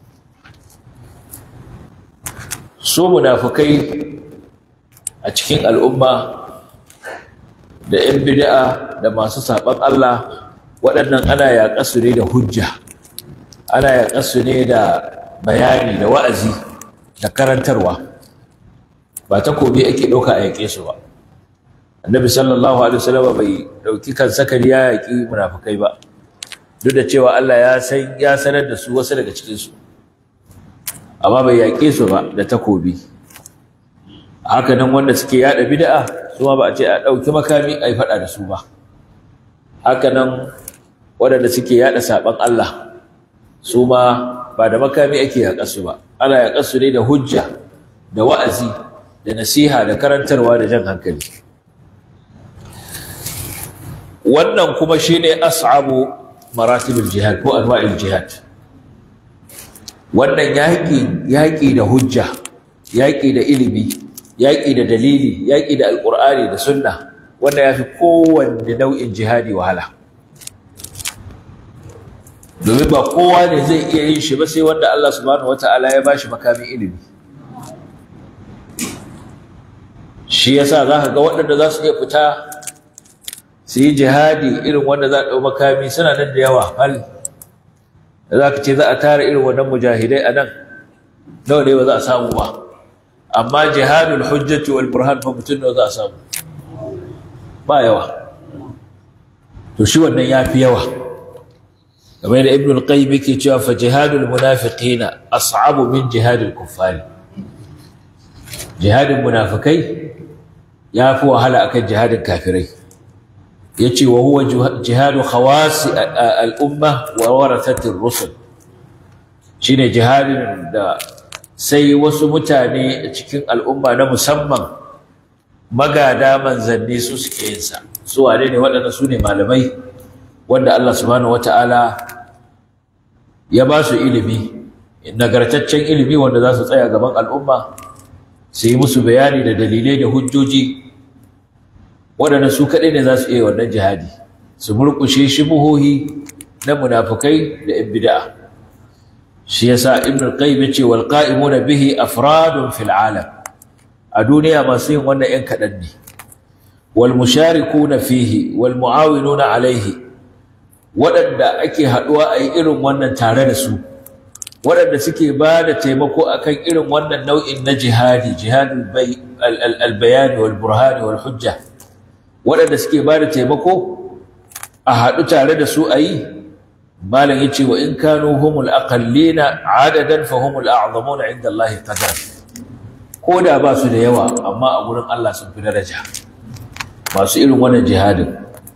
su munafukai a cikin al'umma da 'yan bid'a da masu saɓan Allah waɗannan ana yaƙasu ne da hujja ana yaƙasu ne da bayani da wa'azi da karantarwa ba takobi ake ɗauka a yaƙe su ba annabi sallallahu alaihi wasallam bai ɗauki kan sakari ya yaƙi munafukai ba duk da cewa Allah ya san ya sanar da su wasu daga cikin su amma bai yaƙe su ba da takobi haka nan wanda suke yada bid'a su ma ba a ce a ɗauki makami a yi faɗa da su ba haka nan waɗanda suke yada saɓan Allah su ma ba da makami ake yaƙa su ba ana yaƙa su ne da hujja da wa'azi da nasiha da karantarwa da jan hankali wannan kuma shine as'abu maratibul jihad ko anwa'il jihad wannan yaƙi yaƙi da hujja yaƙi da ilimi yaƙi da dalili yaƙi da alƙur'ani da sunna wanda ya fi kowanne nau'in jihadi wahala domin ba kowa ne zai iya yin shi ba sai wanda Allah subhanahu wata'ala ya bashi makamin ilimi shi yasa za ka ga waɗanda za su iya fita su yi jihadi irin wanda za a ɗau makami suna nan da yawa hal da za ka ce za a tara irin wannan mujahidai a nan nawa ne ba za a samu ba amma jihadul hujjati wal burhan fa mutum nawa za a samu ba yawa to shi wannan ya fi yawa kamar da ibn al-qayyim yake cewa fa jihadul munafiqina as'abu min jihadil kuffari jihadin munafikai ya fi wahala akan jihadin kafirai yace wa huwa jihadu khawas al-umma wa warathatir rusul shine jihadin da sai wasu mutane a cikin al'umma na musamman magada manzanni su suke yin sa su wane ne waɗanda su ne malamai wanda Allah subhanahu wata'ala ya ba su ilimi nagartaccen ilimi wanda za su tsaya gaban al'umma su yi musu bayani da dalilai da hujjoji waɗanda su kaɗai ne za su iya wannan jihadi su murƙushe shubuhohi na munafukai da ‘yan bida'a shi yasa ibn al-qayyim yace wal qa'imuna bihi afradun fil alam a duniya masu yin wannan ‘yan kaɗan ne wal musharikuna fihi wal mu'awinuna alaihi waɗanda ake haɗuwa a yi irin wannan tare da su waɗanda suke ba da taimako akan irin wannan nau'in na jihadi jihadul albayani wal burhani wal hujja waɗanda suke ba da taimako a haɗu tare da su a yi malam ya ce wa in kanu humul aqallina adadan fa humul a'zamuna inda Allah qadar ko da ba su da yawa amma a gurin Allah sun fi daraja masu irin wannan jihadin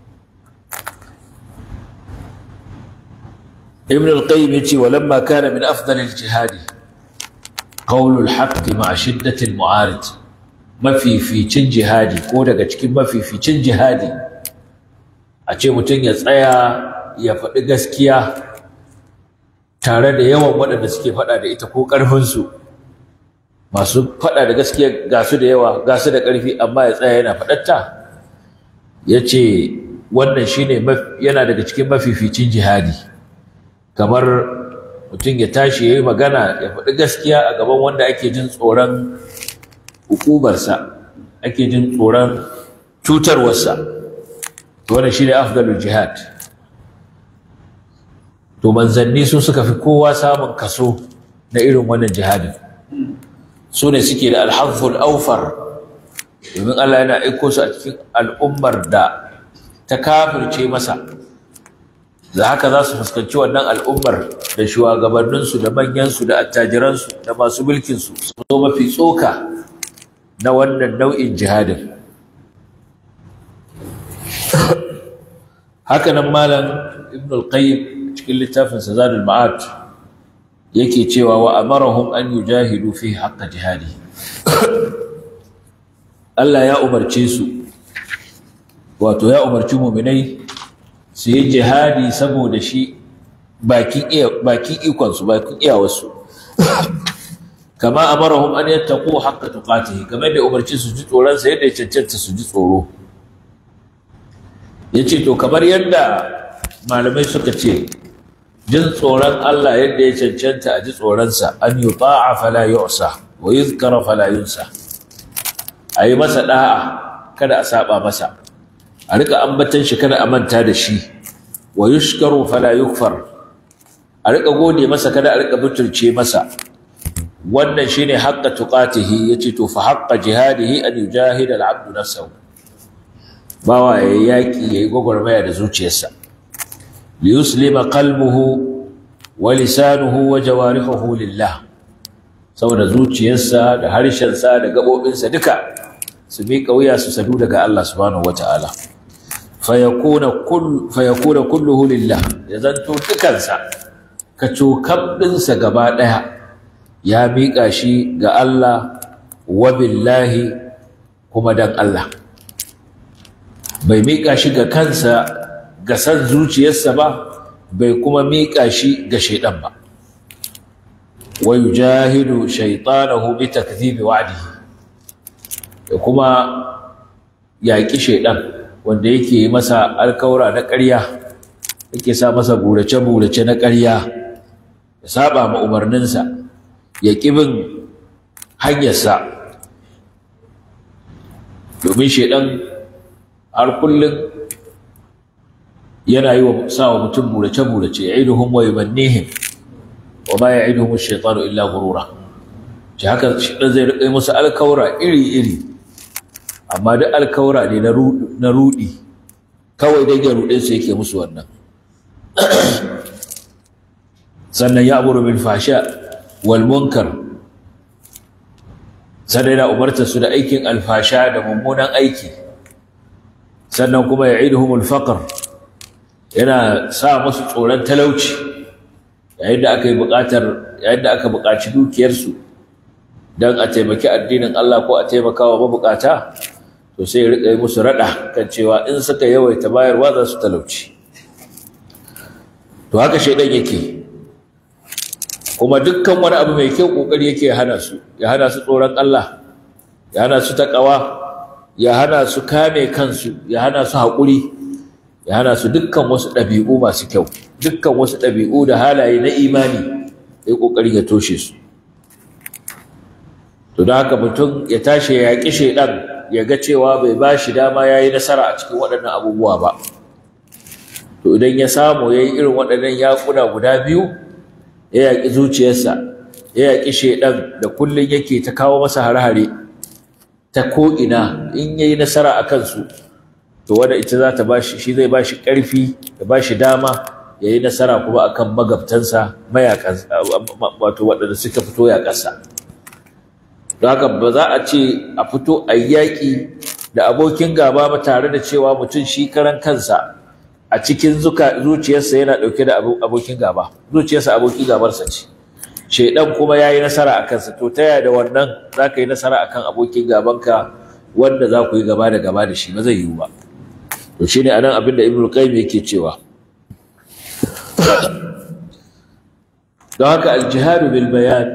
ابن القيم يجي ولما كان من أفضل الجهاد قول الحق مع شدة المعارض ما في في تشن جهادي كودا cikin mafi fi cin jihadi a ce mutum ya tsaya ya faɗi gaskiya tare da yawan waɗanda suke faɗa da ita ko ƙarfinsu masu faɗa da gaskiya ga su da yawa ga su da ƙarfi amma ya tsaya yana faɗatta ya ce wannan shine yana daga cikin mafificin jihadi kamar mutum ya tashi ya yi magana ya faɗi gaskiya a gaban wanda ake jin tsoron hukubarsa ake jin tsoron cutarwarsa wannan shi ne afdalul jihad to manzanni su suka fi kowa samun kaso na irin wannan jihadin su ne suke da alhazul aufar domin Allah yana aiko su a cikin al'ummar da ta kafirce masa da haka za su fuskanci wannan al'ummar da shugabanninsu da manyansu da attajiransu da masu mulkinsu su zo mafi tsoka na wannan nau'in jihadin haka nan malam ibn al-qayyim cikin littafinsa zadul ma'ad yake cewa wa amarahum an yujahidu fi haqqa jihadi Allah ya umarce su wato ya umarci mu'minai su yi jihadi saboda shi bakin iya bakin ikon su bakin iyawarsu kama amarahum an yattaqu haqqa tuqatihi kamar da umarci su ji tsoron sa yadda ya cancanta su ji tsoro yace to kamar yadda malamai suka ce jin tsoron Allah yadda ya cancanta a ji tsoronsa an yi ta'a fala yu'sa wa yuzkara fala yunsa a yi masa da'a kada a saba masa a rika ambatan shi kada a manta da shi wa yushkaru fala yukfar a rika gode masa kada a rika butulce masa wannan shine haqqa tuqatihi yace to fa haqqa jihadihi an yujahida al-'abdu nafsahu bawa yayi yaki yayi gwagwarmaya da zuciyarsa liyuslima qalbuhu wa lisanuhu wa jawarihuhu lillah saboda zuciyarsa da harshensa da gabobinsa duka su miƙa wuya su sadu daga Allah subhanahu wataala fayakuna kull fayakuna kulluhu lillah ya zanto dukansa ka cokabdinsa gaba daya ya miƙa shi ga Allah wa billahi kuma dan Allah bai miƙa shi ga kansa ga san zuciyarsa ba bai kuma miƙa shi ga shaidan ba wa yujahidu shaytanahu bi takdhibi wa'dihi da kuma yaƙi shaidan wanda yake masa alkaura na ƙarya yake sa masa burace-burace na ƙarya ya saba ma umarninsa ya bin hanyarsa domin shaidan har kullum yana yi wa sa wa mutum burace-burace ya iduhun wa yubannihim wa ma ya iduhun shaitanu illa gurura shi haka shaidan zai riƙa musu alkaura iri-iri amma duk alkaura ne na rudi kawai dai ya ruɗe su yake musu wannan sannan ya amuru bil fasha wal munkar sannan yana umarta su da aikin alfasha da mummunan aiki sannan kuma ya iduhumul faqr yana sa musu tsoron talauci yayin da aka yi buƙatar yayin da aka buƙaci dukiyarsu don a taimaki addinin Allah ko a taimaka wa mabukata to sai ya riƙa yi musu raɗa kan cewa in suka yawaita bayarwa za su talauci to haka shaidan yake kuma dukkan wani abu mai kyau ƙoƙari yake hana su ya hana su tsoron Allah ya hana su taƙawa ya hana su kame kansu ya hana su haƙuri ya hana su dukkan wasu ɗabi'u masu kyau dukkan wasu ɗabi'u da halaye na imani ya ƙoƙari ya toshe su to da haka mutum ya tashi ya yaƙi shaidan ya ga cewa bai ba shi dama ya yi nasara a cikin waɗannan abubuwa ba to idan ya samu ya yi irin waɗannan yaƙuna guda biyu ya yaƙi zuciyarsa ya yaƙi shaidan da kullum yake ta kawo masa hare-hare ta ko'ina in ya yi nasara a kansu to wanda ita za ta bashi shi zai bashi ƙarfi da bashi dama ya yi nasara kuma akan magabtansa mayakan wato waɗanda suka fito yaƙarsa don haka ba za a ce a fito a yaƙi da abokin gaba ba tare da cewa mutum shi karan kansa a cikin zuciyarsa yana ɗauke da abokin gaba zuciyarsa abokin gabarsa ce shaidan kuma ya yi nasara a kansa to ta yaya da wannan za ka yi nasara a kan abokin gabanka wanda za ku yi gaba da gaba da shi ba zai yiwu ba to shi ne a nan abin da ibn qayyim yake cewa don haka aljihadu bil bayan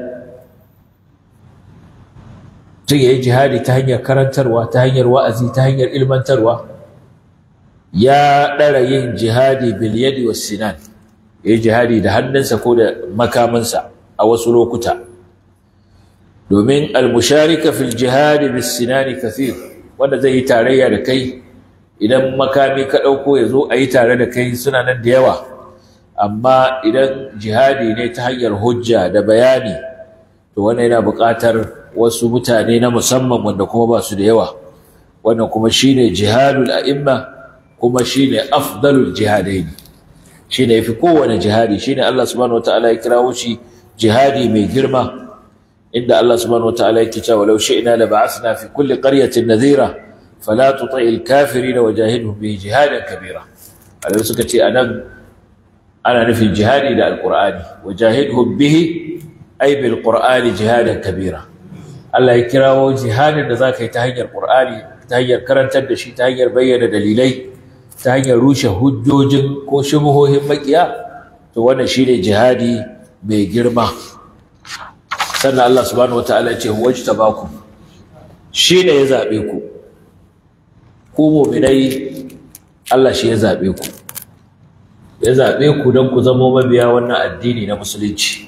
mutum ya yi jihadi ta hanyar karantarwa ta hanyar wa'azi ta hanyar ilmantarwa ya ɗara yin jihadi bil yadi was sinan ya yi jihadi da hannunsa ko da makamansa a wasu lokuta domin almusharika fil jihadi bis sinani kathir wanda zai yi tarayya da kai idan makami ka ɗauko ya zo a yi tare da kai suna nan da yawa amma idan jihadi ne ta hanyar hujja da bayani to wannan yana buƙatar wasu mutane na musamman wanda kuma ba su da yawa wannan kuma shine jihadul a'imma kuma shine afdalul jihadaini shine yafi kowane jihadi shine Allah subhanahu wataala ya kirawo shi jihadi mai girma inda Allah subhanahu wataala yake cewa law shi'na la ba'athna fi kulli qaryatin nadhira fala tuti'il kafirin wajahidhum bihi jihadan kabira Allah suka ce anan ana nufin jihadi da alqur'ani wajahidhum bihi ay bil qur'ani jihadan kabira Allah ya kirawo jihadin da zaka yi ta hanyar qur'ani ta hanyar karantar da shi ta hanyar bayyana dalilai ta hanyar rushe hujjojin ko shubuhohin makiya to wannan shine jihadi mai girma sannan Allah subhanahu wataala ya ce wajtabakum shine ya zabe ku ku mu'minai Allah shi ya zabe ku ya zabe ku don ku zama mabiya wannan addini na musulunci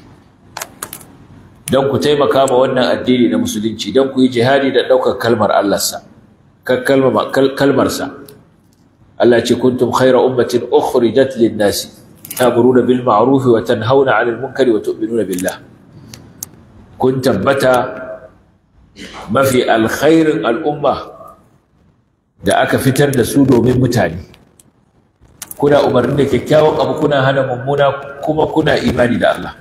don ku taimaka ma wannan addini na musulunci don ku yi jihadi da ɗaukar kalmar Allahnsa kalmarsa Allah ce kuntum khaira ummatin ukhrijat lin-nasi ta'muruna bil ma'ruf wa tanhauna 'anil munkari wa tu'minuna billah kun tabbata mafi alkhairin al'umma da aka fitar da su domin mutane kuna umarni da kyakkyawan abu kuna hana mummuna kuma kuna imani da Allah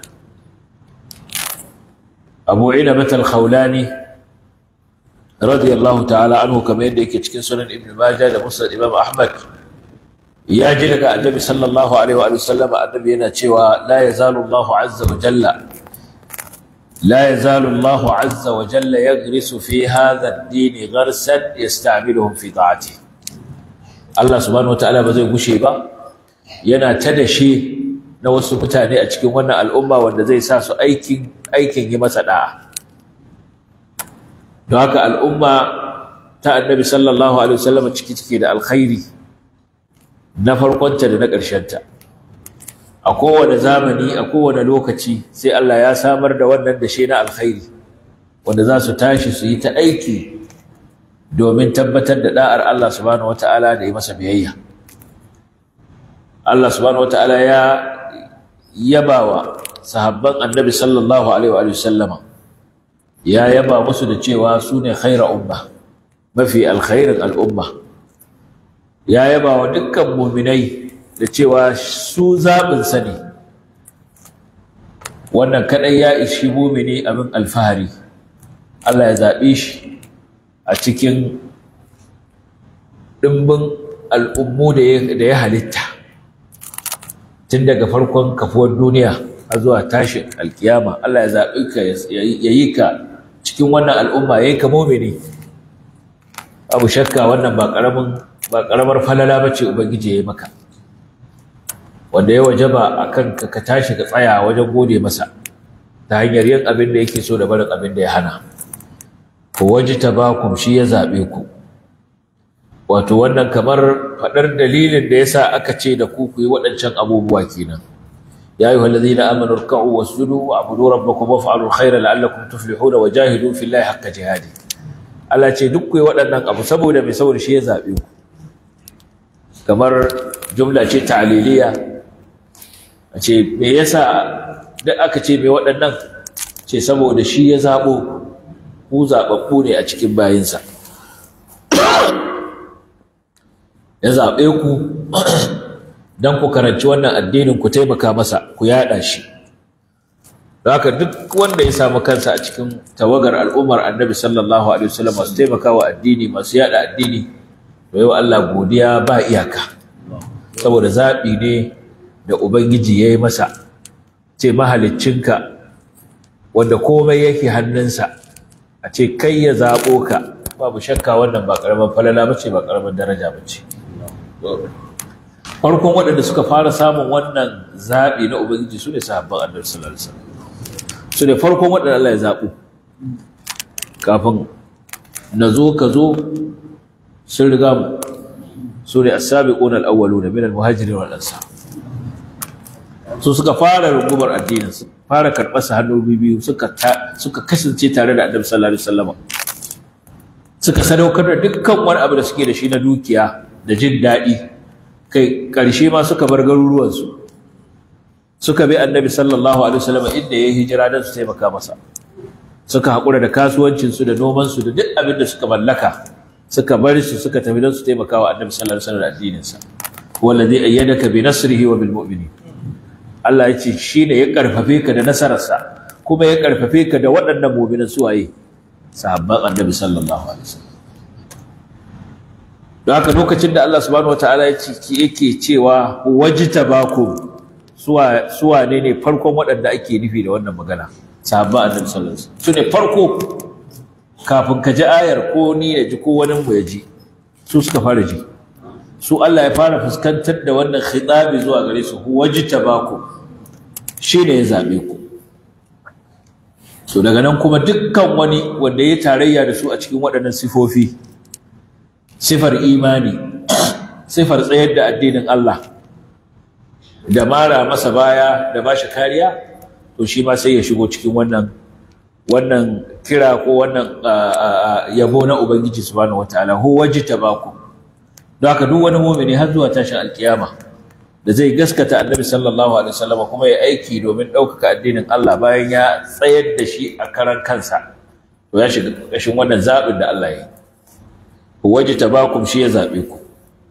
Abu Inabat al-Khawlani radiyallahu ta'ala anhu kamar yadda yake cikin sunan Ibn Majah da Musnad Imam Ahmad ya ji daga Annabi sallallahu alaihi wa sallam annabi yana cewa la yazalu Allahu azza wa jalla لا يزال الله عز وجل يغرس في هذا الدين غرسا يستعملهم في طاعته الله سبحانه وتعالى ba zai gushe ba yana ta dashe na wasu mutane a cikin wannan al'umma wanda zai sa su aikin aikin yi masa da'a don haka al'umma ta annabi sallallahu alaihi wasallam ciki ciki da alkhairi na farkonta da na ƙarshenta a kowane zamani a kowane lokaci sai Allah ya samar da wannan dashe na alkhairi wanda za su tashi su yi ta aiki domin tabbatar da da'ar Allah subhanahu wata'ala da yi masa biyayya Allah subhanahu wata'ala ya yabawa sahabban annabi sallallahu alaihi wa sallama ya yaba musu da cewa su ne khaira umma mafi alkhairin al'umma ya yaba wa dukkan muminai da cewa su zaɓinsa ne wannan kaɗai ya ishi mumini abin alfahari Allah ya zaɓe shi a cikin ɗimbin al'ummu da ya halitta tun daga farkon kafuwar duniya a zuwa tashin alkiyama Allah ya zaɓi ka ya yi ka cikin wannan al'umma ya yi ka mumini abu shakka wannan ba ƙaramar falala ba ce ubangiji ya yi maka wanda ya wajaba a kan ka tashi ka tsaya wajen gode masa ta hanyar yin abin da yake so da barin abin da ya hana ku waji tabakum shi ya zaɓe ku wato wannan kamar faɗar dalilin da yasa aka ce da ku ku yi waɗancan abubuwa kenan ya ayyuhal ladzina amanu irka'u wasjudu wa'budu rabbakum waf'alul khayra la'allakum tuflihuna wajahidu fillahi haqqa jihadi Allah ce duk ku yi waɗannan abu saboda mai saboda shi ya zaɓe ku kamar jumla ce ta'liliya a ce me yasa da aka ce mai waɗannan ce saboda shi ya zaɓo ku zaɓaɓɓu ne a cikin bayinsa ya zaɓe ku don ku karanci wannan addinin ku taimaka masa ku yaɗa shi haka duk wanda ya samu kansa a cikin tawagar al'ummar annabi sallallahu alaihi wasallam masu taimaka wa addini masu yaɗa addini to yau Allah godiya ba iyaka saboda zaɓi ne da Ubangiji ya yi masa ce mahaliccinka wanda komai yake hannunsa a ce kai ya zaɓo ka babu shakka wannan ba ƙaramin falala ba ce ba ƙaramin daraja ba ce farkon waɗanda suka fara samun wannan zaɓi na Ubangiji su ne sahabban annabi sallallahu alaihi wasallam su ne farkon waɗanda Allah ya zaɓo kafin na zo ka zo sun riga mu su ne as-sabiquna al-awwaluna min al-muhajirin wal ansar su suka fara rungumar addinin su fara karɓar sa hannu biyu suka suka kasance tare da Annabi sallallahu alaihi wasallam suka sadaukar da dukkan wani abu da suke da shi na dukiya da jin daɗi kai ƙarshe ma suka bar garuruwan su suka bi annabi sallallahu alaihi wasallam inda ya hijira don su taimaka masa suka haƙura da kasuwancinsu da nomansu da duk abin da suka mallaka suka bar su suka tafi don su taimaka wa annabi sallallahu alaihi wasallam da addininsa wallazi ayyadaka bi nasrihi wa bil mu'minin Allah ya ce shine ya karfafe ka da nasararsa kuma ya karfafe ka da waɗannan mu'minan suwaye sahabban annabi sallallahu alaihi wasallam don haka lokacin da Allah subhanahu wataala ya ce yake cewa wajtabakum suwa suwa ne ne farkon waɗanda ake nufi da wannan magana sahabban annabi sallallahu alaihi wasallam su ne farko kafin ka ji ayar ko ni ya ji ko wani mu ya ji su suka fara ji su Allah ya fara fuskantar da wannan khitabi zuwa gare su wajtabakum shine ya zabe ku so daga nan kuma dukkan wani wanda ya tarayya da su a cikin waɗannan sifofi sifar imani sifar tsayar da addinin Allah da mara masa baya da bashi kariya to shi ma sai ya shigo cikin wannan wannan kira ko wannan yabo na ubangiji subhanahu wataala hu wajtabakum don haka duk wani mu'mini har zuwa tashin alkiyama da zai gaskata annabi sallallahu alaihi wasallam kuma ya aiki domin ɗaukaka addinin Allah bayan ya tsayar da shi a karan kansa to ya shiga ƙarƙashin wannan zaɓin da Allah ya yi wajtabakum shi ya zaɓe ku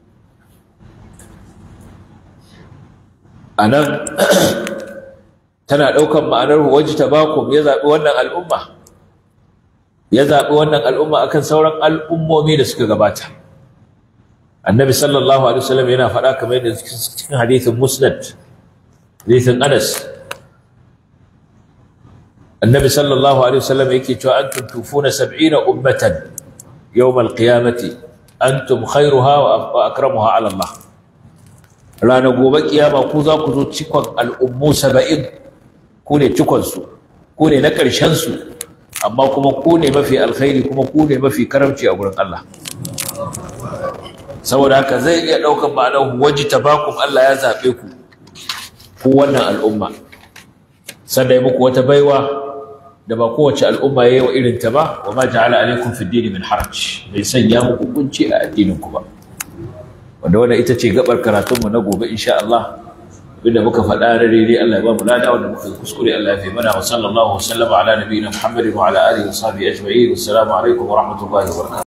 anan tana ɗaukan ma'anar wajtabakum ya zaɓi wannan al'umma ya zaɓi wannan al'umma akan sauran al'ummomi da suka gabata annabi sallallahu alaihi wasallam yana faɗa kamar yadda cikin hadithin musnad hadithin anas annabi sallallahu alaihi wasallam yake cewa antum tufuna sab'ina ummatan yawm alqiyamati antum khairuha wa akramuha ala Allah ranar gobe kiyama ku za ku zo cikon al'ummu saba'in ku ne cikonsu ku ne na ƙarshensu amma kuma ku ne mafi alkhairi kuma ku ne mafi karamci a gurin Allah saboda haka zai iya ɗaukar ma'anar waji tabakum Allah ya zaɓe ku ku wannan al'umma sannan ya muku wata baiwa da ba kowace al'umma ya yi wa irin ta ba wa ma ja'ala alaikum fi dini min haraj bai sanya muku kunci a addinin ku ba wanda wannan ita ce gabar karatunmu na gobe insha Allah abinda muka faɗa na daidai Allah ya ba mu lada wanda muka kuskure Allah ya fi mana wa sallallahu wa sallama ala nabiyina Muhammadin wa ala alihi wa sahbihi ajma'in assalamu alaikum wa rahmatullahi wa barakatuh